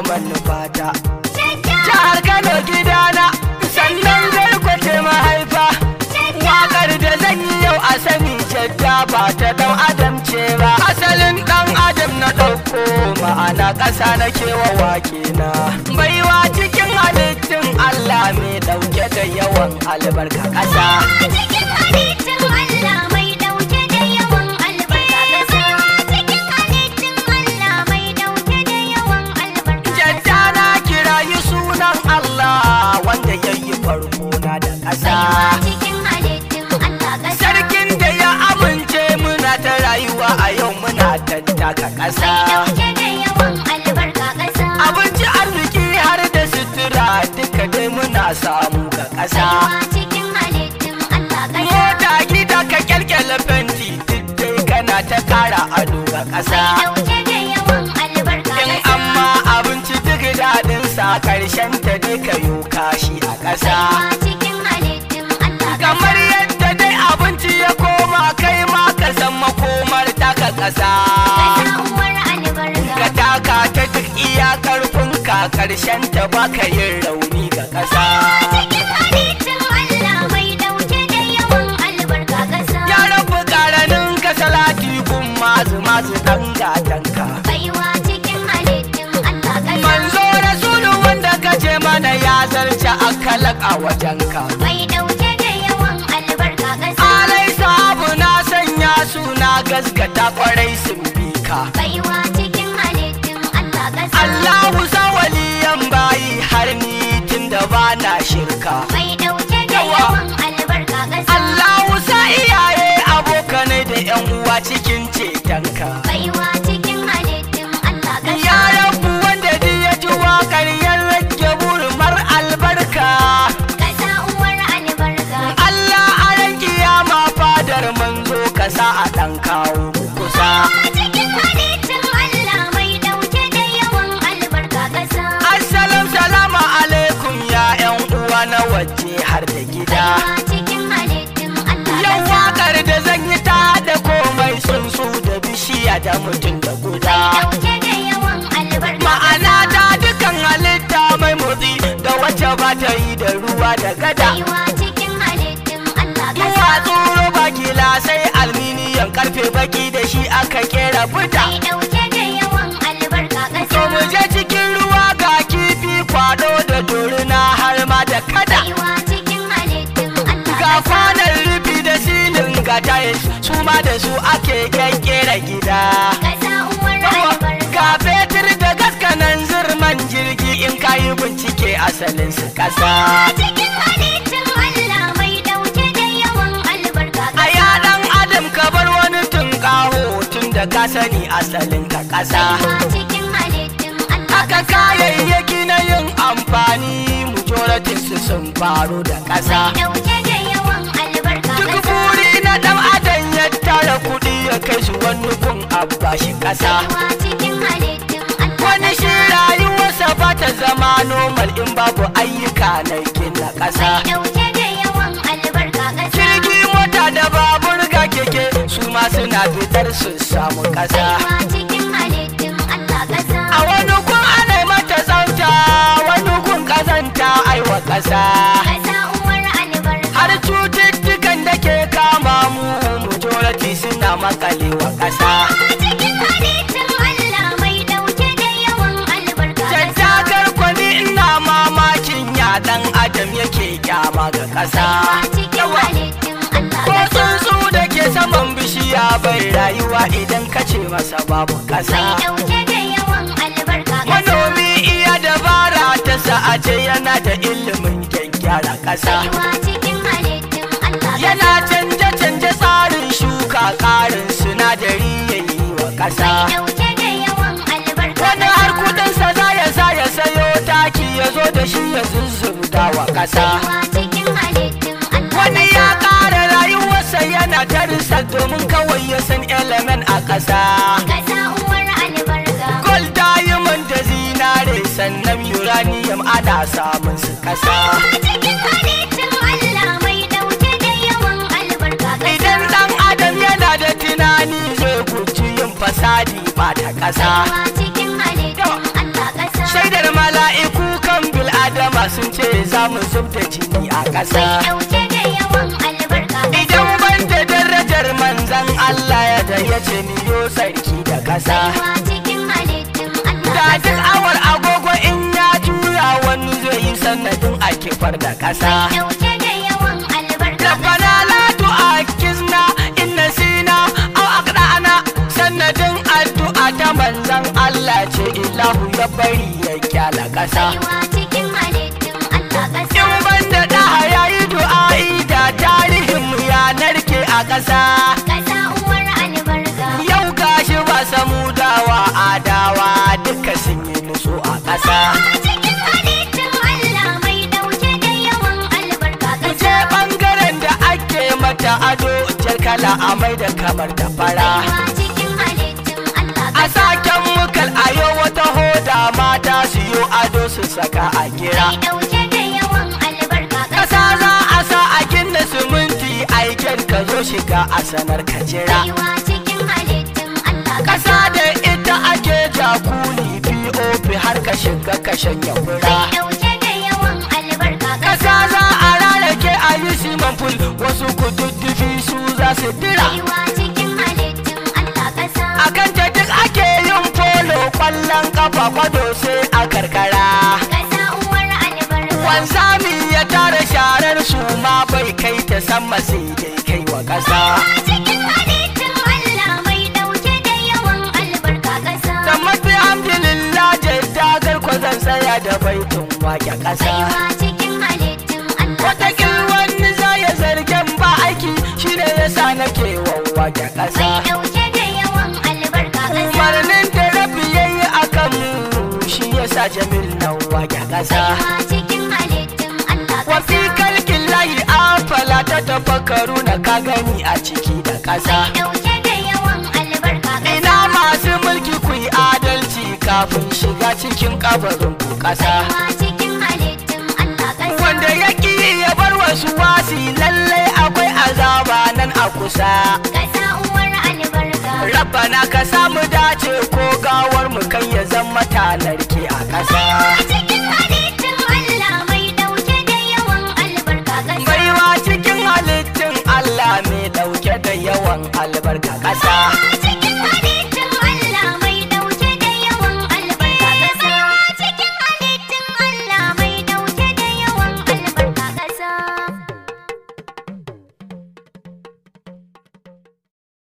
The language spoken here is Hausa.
manufata jihar kano gidana sannan garkwace mahaifa wakar da zan yi yau a sani jadda ba ta dan adam ce ba asalin dan adam na ɗauko ma'ana ƙasa na kewa wake na baiwa cikin halittun allah mai ɗauke da yawan albarka ƙasa cikin halittun Allah mai dauke da yawan albarka ƙasa cikin halittun Allah mai dauke da yawan albarka jadda na kirayi sunan allah wanda ya yi farko na da ƙasa cikin halittun Allah ƙasa sarkin da ya amince muna ta rayuwa a yau muna tattaka ƙasa dauke da yawan albarka ƙasa abinci arziki har da sutura duka dai muna samu ga ƙasa cikin halittun Allah ƙasa mota gida ka kyalkyala fenti duk dai kana ta kara ado ga ƙasa dauke da yawan albarka in ƙasa amma abinci duk daɗin sa ƙarshen ta dai ka yo kashi a ƙasa cikin halittun Allah ƙasa kamar yadda dai abinci ya koma kai ma ka san makomar taka ƙasa ƙasa uwar albarka ka taka ta duk iya ƙarfinka ƙarshen ta baka yin rauni ga ƙasa cikin halittun Allah mai dauke da yawan albarka ƙasa ya rabu ƙaranin ka salati gun mazu mazu ɗan gatanka baiwa cikin halittun Allah ƙasa manzo rasulu wanda ka ce mana ya zarce akalak a wajenka mai dauke da yawan albarka ƙasa alai sabu na sanya suna gaskata kwarai sun bi ka baiwa cikin halittun Allah ƙasa Allahu sawaliyan bayi har ni tun da ba na shirka mai dauke da Yawa. yawan albarka ƙasa Allahu sa iyaye abokanai da yan uwa cikin cetonka baiwa cikin halittun Allah ƙasa Ya rabu wanda duk ya ji waƙar ya rage burmar albarka ƙasa uwar albarka Allah a ran kiyama fadar manzo ka sa a ɗan kawo kusa cikin halittun Allah mai dauke da yawan albarka ƙasa Assalam salamu alaikum ya ƴan uwa na waje har da gida baiwa cikin halittun Allah Yau ƙasa waƙar da zan yi ta da komai tsuntsu da bishiya da mutum da guda dauke da yawan albarka Ma'ana ta dukan halitta mai motsi da wacce ba ta yi da ruwa da gada baiwa cikin halittun Allah ƙasa Duwatsu roba gilasai alminiyan karfe baki da shi aka kera buta mai dauke da yawan albarka To mu ƙasa je cikin ruwa ga kifi kwado da dorina har ma da kada baiwa cikin halittun Allah Ga ƙasa kwanan rufi da silin ga tiles su ma da su ake kyakkera gida ƙasa uwar albarka Ga fetur da gaskanan zirman jirgi in kayi bincike asalin su kasa cikin halittun Allah mai dauke da yawan albarka A ya dan adam ka bar wani tunƙaho tun da ka sani asalin ka kasa baiwa cikin halittun Allah Haka kayayyaki na yin amfani majoratin su sun faru da ƙasa. dauke da yawan albarka Duk ƙasa buri na ɗan adam ya tara kuɗi ya kai su wani gun abba shi ƙasa. baiwa cikin halittun Allah Wani shi rayuwarsa ba ta zama normal in babu ayyuka na gina ƙasa. dauke da yawan albarka ƙasa Jirgi mota da babur ga keke su ma suna fitar su samu ƙasa. baiwa cikin halittun Allah ƙasa A wani gun ana mata tsafta wani gun ƙazanta aiwa ƙasa. ƙasa uwar albarka har cututtukan da ke kama mu majority suna makalewa ƙasa cikin halittun Allah mai dauke da yawan albarka ƙasa tattakar kwani ina mamakin ya dan adam yake kyama ga ƙasa cikin halittun Allah ko ƙasa tsuntsu da ke saman bishiya bai rayuwa idan ka ce masa babu mai ƙasa dauke da yawan albarka ƙasa manomi iya dabara ta sa'ace yana da ilimin gyaggyara ƙasa baiwa cikin halittun Allah yana ƙasa canje-canje tsarin shuka ƙarin sinadari ya yi wa ƙasa dauke da yawan albarka wani har kudinsa za ya sa ya sayo taki ya zo da shi ya zuzzurda wa ƙasa baiwa cikin halittun Allah wani ya ƙara rayuwarsa yana darisa domin kawai ya san element a ƙasa ƙasa uwar albarka gold diamond da zinare sannan uranium ana samun su ƙasa cikin halittun Allah mai dauke da yawan albarka ƙasa idan ɗan adam yana da tunani zai guji yin fasadi ba ta ƙasa baiwa cikin halittun Allah ƙasa shaida Allah sun ce za mu zub da jini a ƙasa mai ɗauke da yawan albarka idan ban da darajar manzan Allah ya da ya ce miyo sarki da ƙasa Baiwa cikin halittun Allah da duk ƙasa. awar agogo in ya juya wani zai yi sanadin a kifar da ƙasa Mai ɗauke da yawan albarka ربنا لا تؤاخذنا إن نسينا أو أخطأنا sanadin addu'a ta manzan Allah ce ilahu ya bari ya kyala ƙasa Baiwa cikin halittun Allah ƙasa. in banda da ya yi du'a'i da tarihin mu ya narke a ƙasa Ƙasa uwar albarka. yau gashi ba samu dawa adawa duka sun yi nutsu a ƙasa Baiwa cikin halittun Allah mai ɗauke da yawan albarka je ƙasa. ɓangaren da ake mata ado jar kala a mai da kamar da fara Baiwa cikin halittun Allah a ƙasa. saken mukal a yau wata hoda mata su yi ado su saka a gira Mai ɗauke da yawan albarka ƙasa za a sa a gina siminti aiken ka zo shiga a sanar ka jira Baiwa cikin halittun Allah ƙasa da ita ake jakuli pop har ka shiga ka shanya fura Mai ɗauke da yawan albarka ƙasa za a rarrake a yi siman ful wasu kududdufi su za su dira Baiwa cikin halittun Allah ƙasa. a kan ta duk ake yin polo kwallon kafa kwado sai a karkara Ƙasa uwar albarka. wanzami ya tara sharar su ma bai kai ta sama sai dai kai wa ƙasa cikin halittun Allah mai ɗauke da yawan albarka ƙasa. da mafi alhamdulillah jadda garko zan tsaya da baitun wake ƙasa Baiwa cikin halittun Allah wataƙil wani za ya zargen ba aiki shine yasa nake wawwake ƙasa Mai ɗauke da yawan albarka ƙasa. umarnin da rabi yayi akan mu shi yasa jamil nan wake ƙasa Baiwa cikin halittun Allah wafi ƙasa. kalkin layi afala ta tafakkaru na ka gani a ciki da ƙasa Mai ɗauke da yawan albarka ƙasa. ina masu mulki ku yi adalci kafin shiga cikin kabarin ku ƙasa Baiwa cikin halittun Allah ƙasa. wanda ya ƙi ya bar wasu wasi lallai akwai azaba nan a kusa Ƙasa uwar albarka. rabbana ka samu dace ko gawar mu kai ya zama talarki a ƙasa